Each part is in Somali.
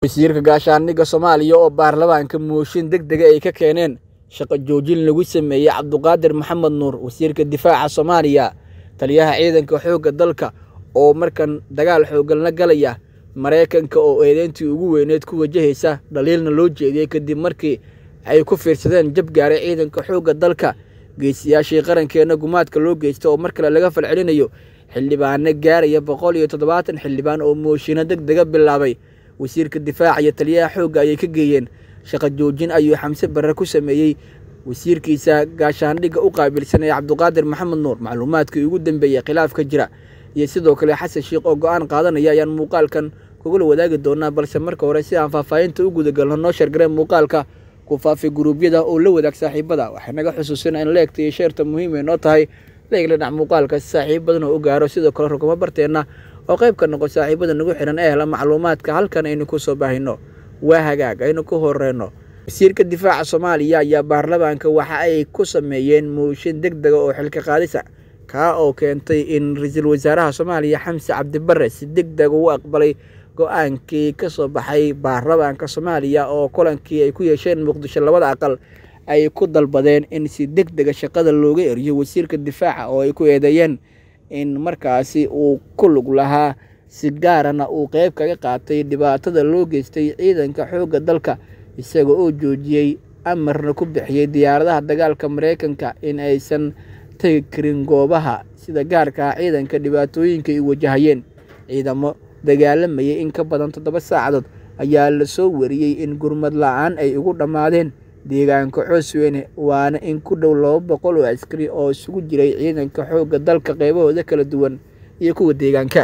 wasiirka gaashaandhigga soomaaliya oo baarlamaanka mooshin deg dega ay ka keeneen shaqo joojin lagu sameeyey cabduqaadir maxamed nuur wasiirka difaaca soomaaliya taliyaha ciidanka xoogga dalka oo markan dagaal xooggan la galaya maraykanka oo eedeyntii ugu weyneed ku wajahaysa dhaliilna loo jeediyey kadib markii ay ku fiirsadeen jab gaaray ciidanka xoogga dalka geesiyaashii qarankeenna gumaadka loo geysta oo mar kale laga falcelinayo xildhibaano gaaraya boqol iyo toddobaatan xildhibaan oo mooshinno deg dega bilaabay wasiirka difaaca iyo taliyaha xoogga ayay ka geeyeen shaqo joojin ayuu xamse barre ku sameeyey wasiirkiisa gaashaandhigga u qaabilsanaya cabduqaadir maxamed nuur macluumaadkii ugu dambeeyey khilaaf ka jira iyo sidoo kale xasan sheikh oo go-aan qaadanaya ayaan muuqaalkan kugula wadaagi doonaa balse marka hore si aan faahfaahinta u gudagalno noo sheergareen muuqaalka ku faafi guruubyada oo la wadaag saaxiibada waxay naga xusuusina in leegta iyo sheerta muhiim ay noo tahay leegla dhac muuqaalka si saaxiib badan oo u gaaro sidoo kale rugamo barteenna oo qayb ka noqo saaxiibada nagu xihan ee hela macluumaadka halkan aynu ku soo baahino waa hagaag aynu ku horeyno wasiirka difaaca soomaaliya ayaa baarlamaanka waxa ay ku sameeyeen mooshin deg dega oo xilka qaadisa kaa oo keentay in ra-iisul wasaaraha soomaaliya xamse cabdibare si deg deg ugu aqbalay go-aankii ka soo baxay baarlamaanka soomaaliya oo kulankii ay ku yeesheen muqdisho labada aqal ay ku dalbadeen in si deg dega shaqada looga eriyo wasiirka difaaca oo ay ku eedeeyeen in markaasi uu ku lug lahaa si gaarana uu qeyb kaga qaatay dhibaatada loo geystay ciidanka xoogga dalka isaga oo joojiyey amarna ku bixiyey diyaaradaha dagaalka maraykanka in aysan tegi karin goobaha sida gaarka ah ciidanka dhibaatooyinka ay wajahayeen ciidamo dagaalamayay in ka badan toddoba saacadood ayaa lasoo wariyey in gurmad la-aan ay ugu dhammaadeen deegaanka coosweyne waana in ku dhow laba boqol oo askari oo isugu jiray ciidanka xoogga dalka qeybahooda kala duwan iyo kuwa deegaanka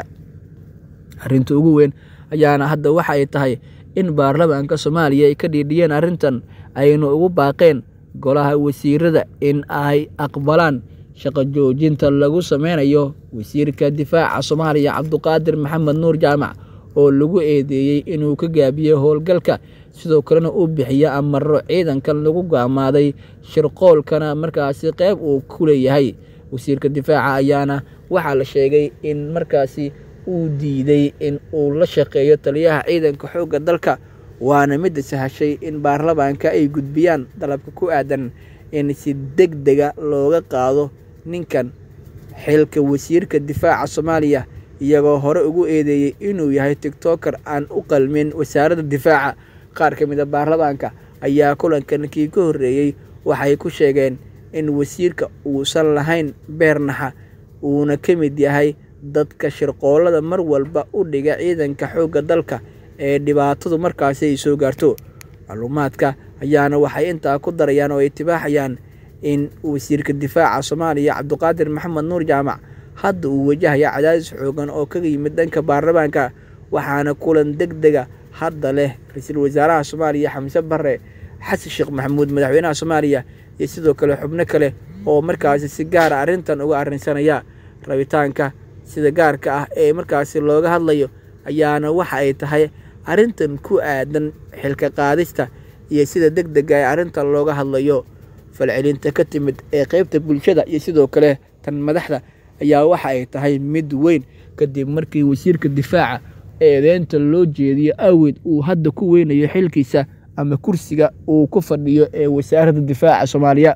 arrinta ugu weyn ayaana hadda waxa ay tahay in baarlamaanka soomaaliya ay ka dhiidhiyeen arrintan ayna ugu baaqeen golaha wasiirada in ay aqbalaan shaqo joojinta lagu sameynayo wasiirka difaaca soomaaliya cabduqaadir maxamed nuur jaamac oo lagu eedeeyey inuu ka gaabiyey howlgalka sidoo kalena uu bixiyo amaro ciidankan lagu gaamaaday shirqoolkana markaasi qeyb uu ku leeyahay wasiirka difaaca ayaana waxaa la sheegay in markaasi uu diiday in uu la shaqeeyo taliyaha ciidanka xoogga dalka waana midda sahashay in baarlamaanka ay gudbiyaan dalabka ku aadan in si deg dega looga qaado ninkan xilka wasiirka difaaca soomaaliya iyagoo hore ugu eedeeyey inuu yahay tigtoker aan u qalmin wasaaradda difaaca qaar ka mid a baarlamaanka ayaa kulankan kii ka horreeyey waxay ku sheegeen in wasiirka uusan lahayn beernaxa uuna ka mid yahay dadka shirqoolada mar walba u dhiga ciidanka xoogga dalka ee dhibaatadu markaasi ay soo gaarto macluumaadka ayaana waxay intaa ku darayaan oo ay tibaaxayaan in wasiirka difaaca soomaaliya cabduqaadir maxamed nuur jaamac hadda uu wajahaya cadaadis xoogan oo kaga yimid dhanka baarlamaanka waxaana kulan deg dega hadda leh ra-iisul wasaaraha soomaaliya xamse bare xasan sheekh maxamuud madaxweynaha soomaaliya iyo sidoo kale xubno kale oo markaasi si gaara arrintan uga arrinsanaya rabitaanka sida gaarka ah ee markaasi looga hadlayo ayaana waxa ay tahay arrintan ku aadan xilka qaadista iyo sida deg dega ee arrintan looga hadlayo falcelinta ka timid ee qeybta bulshada iyo sidoo kale tan madaxda ayaa waxa ay tahay mid weyn kadib markii wasiirka difaaca eedeynta loo jeediyo awgeed uu hadda ku weynayo xilkiisa ama kursiga uu ku fadhiyo ee wasaaradda difaaca soomaaliya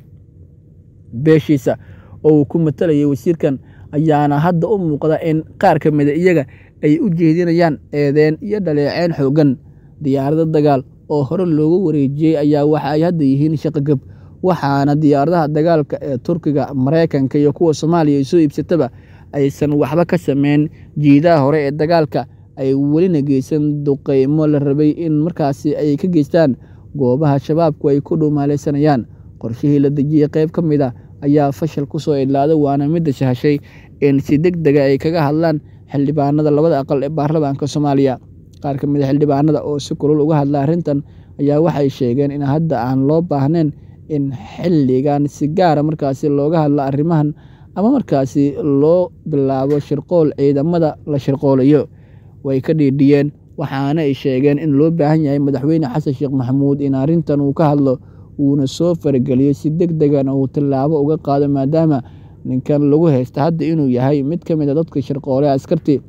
beeshiisa oo uu ku matalayay wasiirkan ayaana hadda u muuqda in qaar ka mida iyaga ay u jeedinayaan eedeen iyo dhaleeceyn xoogan diyaarado dagaal oo hore loogu wareejiyey ayaa waxa ay hadda yihiin shaqogab waxaana diyaaradaha dagaalka ee turkiga maraykanka iyo kuwa soomaaliya ay soo iibsataba aysan waxba ka sameyn jiidaha hore ee dagaalka ay welina geysan duqeymo la rabay in markaasi ay ka geystaan goobaha shabaabku ay ku dhuumaaleysanayaan qorshihii la dejiyey qeyb ka mid a ayaa fashal ku soo idlaaday waana midda sahashay in si deg dega ay kaga hadlaan xildhibaanada labada aqal ee baarlamaanka soomaaliya qaar ka mid a xildhibaanada oo si kulul uga hadla arrintan ayaa waxay sheegeen in hadda aan loo baahnayn in xilligan si gaara markaasi looga hadlo arrimahan ama markaasi loo bilaabo shirqool ciidamada la shirqoolayo way ka dhiidhiyeen waxaana ay sheegeen in loo baahan yahay madaxweyne xasan sheekh maxamuud in arrintan uu ka hadlo uuna soo farageliyo si deg degana uu tallaabo uga qaado maadaama ninkan lagu haysta hadda inuu yahay mid ka mid a dadka shirqoole askartii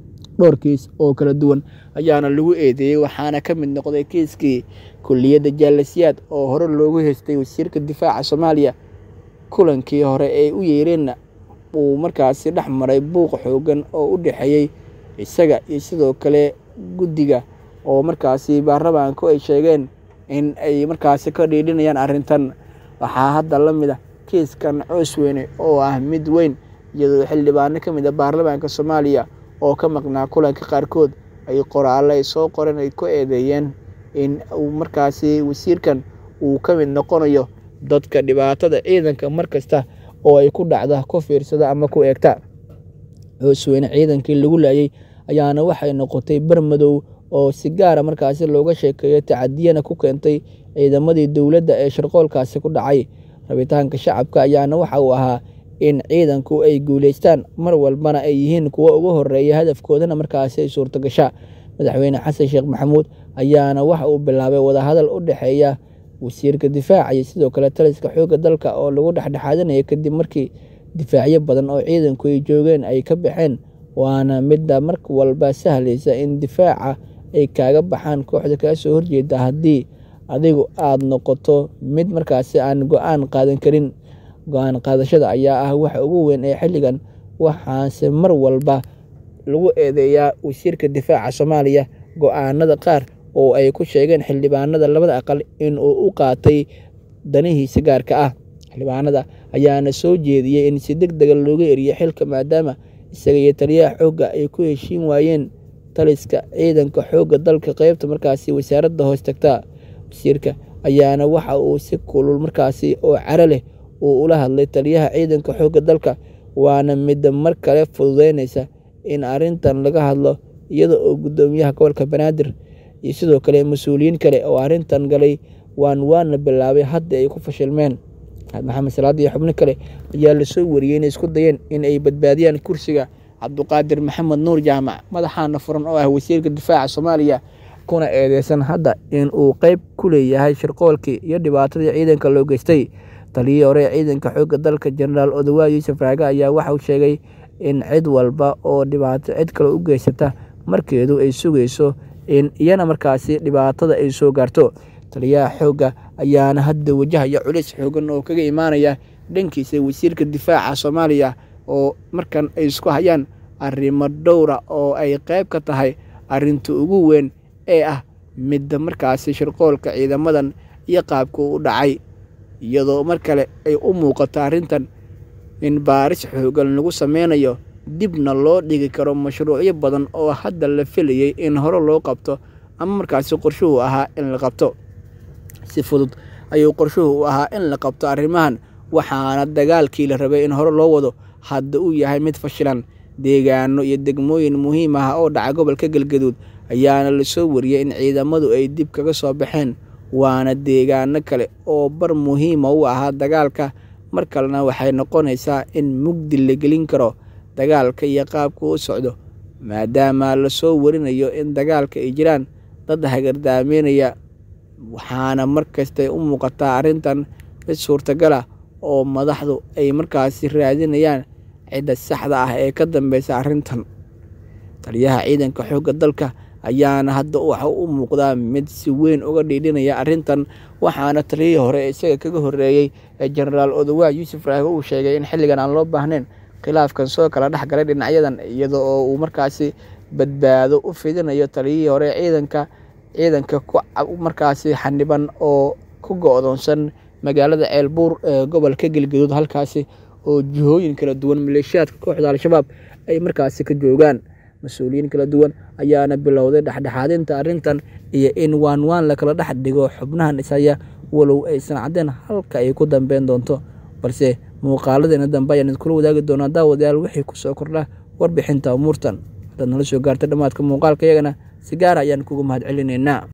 dhowr kiis oo kala duwan ayaana lagu eedeeyey waxaana ka mid noqday kiiskii kulliyadda jaalasiyaad oo hore loogu haystay wasiirka difaaca soomaaliya kulankii hore ee u yeereenna uu markaasi dhex maray buuq xoogan oo u dhexeeyey isaga iyo sidoo kale guddiga oo markaasi baarlamaanku ay sheegeen in ay markaasi ka dhiidhinayaan arrintan waxaa hadda la mid ah kiiskan coosweyne oo ah mid weyn iyadoo xildhibaano ka mid a baarlamaanka soomaaliya oo ka maqnaa kulanka qaarkood ay qoraalle ay soo qoreen ay ku eedeeyeen in uu markaasi wasiirkan uu ka mid noqonayo dadka dhibaatada ciidanka mar kasta oo ay ku dhacda ku fiirsada ama ku eegta coosweyne ciidankii lagu laayay ayaana waxay noqotay bermadow oo si gaara markaasi looga sheekeeyo tacadiyana ku keentay ciidamadii dowladda ee sharqoolkaasi ku dhacay rabitaanka shacabka ayaana waxa uu ahaa in ciidanku ay guuleystaan mar walbana ay yihiin kuwo ugu horeeya hadafkoodana markaasi ay suurtagasha madaxweyne xasan sheekh maxamuud ayaana waxa uu bilaabay wadahadal u dhexeeya wasiirka difaaca iyo sidoo kale taliska xoogga dalka oo lagu dhexdhexaadinaya kadib markii difaacyo badan oo ciidanku ay joogeen ay ka baxeen waana midda mar walba sahlaysa in difaaca ay kaaga baxaan kooxda kaa soo horjeeda haddii adigu aada noqoto mid markaasi aan go-aan qaadan karin go-aan qaadashada ayaa ah waxa ugu weyn ee xilligan waxaase mar walba lagu eedeeyaa wasiirka difaaca soomaaliya go-aanada qaar oo ay ku sheegeen xildhibaanada labada aqal in uu u qaatay danihiisa gaarka ah xildhibaanada ayaana soo jeediyey in si deg dega looga eriyo xilka maadaama isaga iyo taliyaha xoogga ay ku heshiin waayeen taliska ciidanka xoogga dalka qeybta markaasi wasaaradda hoos tagta wasiirka ayaana waxa uu si kulul markaasi oo caro leh uu ula hadlay taliyaha ciidanka xoogga dalka waana midda mar kale fududeynaysa in arrintan laga hadlo iyada oo guddoomiyaha gobolka banaadir iyo sidoo kale mas-uuliyiin kale oo arrintan galay waan waana bilaabay hadda ay ku fashilmeen maxamed salaad iyo xubno kale ayaa lasoo wariyey inay isku dayeen in ay badbaadiyaan kursiga cabduqaadir maxamed nuur jaamac madaxaana furan oo ah wasiirka difaaca soomaaliya kuna eedeysan hadda in uu qeyb ku leeyahay shirqoolkii iyo dhibaatadii ciidanka loo geystay taliyii hore ee ciidanka xoogga dalka jenaraal odawa yuusuf raage ayaa waxauu sheegay in cid walba oo dhibaato cid kale u geysata markeedu ay sugayso in iyana markaasi dhibaatada ay soo gaarto taliyaha xoogga ayaana hadda wajahaya culis xoogan oo kaga imaanaya dhankiisa wasiirka difaaca soomaaliya oo markan ay isku hayaan arrimo dhowra oo ay qeyb ka tahay arrinta ugu weyn ee ah midda markaasi shirqoolka ciidamadan iyo qaabka u dhacay iyadoo mar kale ay u muuqato arrintan in baaris xoogan lagu sameynayo dibna loo dhigi karo mashruucyo badan oo hadda la filayay in hore loo qabto ama markaasi qorshuhu ahaa in la qabto si fudud ayuu qorshuhu u ahaa in la qabto arrimahan waxaana dagaalkii la rabay in hore loo wado hadda uu yahay mid fashilan deegaano iyo degmooyin muhiim ah oo dhaca gobolka galgaduud ayaana lasoo wariyey in ciidamadu ay dib kaga soo baxeen waana deegaano kale oo bar muhiima u ahaa dagaalka mar kalena waxay noqonaysaa in mugdi la gelin karo dagaalka iyo qaabka u socdo maadaama lasoo warinayo in dagaalka ay jiraan dad hagardaameynaya waxaana mar kastay u muuqataa arrintan mid suurtagal ah oo madaxdu ay markaasi raadinayaan cidda saxda ah ee ka dambeysa arrintan taliyaha ciidanka xoogga dalka ayaana hadda waxa u muuqdaa mid si weyn uga dhiidhinaya arrintan waxaana taliyihii hore isaga kaga horeeyey ee jenaraal odawa yuusuf raage uu sheegay in xilligan aan loo baahnayn khilaafkan soo kala dhex galay dhinacyadan iyada oo uu markaasi badbaado u fidinayo taliyihii hore ciidanka ciidanka markaasi xaniban oo ku go-doonsan magaalada ceelbuur ee gobolka galgaduud halkaasi oo jihooyin kala duwan maleeshiyaadka kooxda al-shabaab ay markaasi ka joogaan mas-uuliyiin kala duwan ayaana bilowday dhexdhexaadinta arrintan iyo in waan waan lakala dhex dhigo xubnahan ishaya walow aysan caddeen halka ay ku dambeyn doonto balse muuqaaladeena dambe ayaan idinkula wadaagi doonaa daawadayaal wixii kusoo kordha warbixinta umuurtan haddaad nala soo gaartay dhammaadka muuqaalka iyagana si gaara ayaan kugu mahad celinaynaa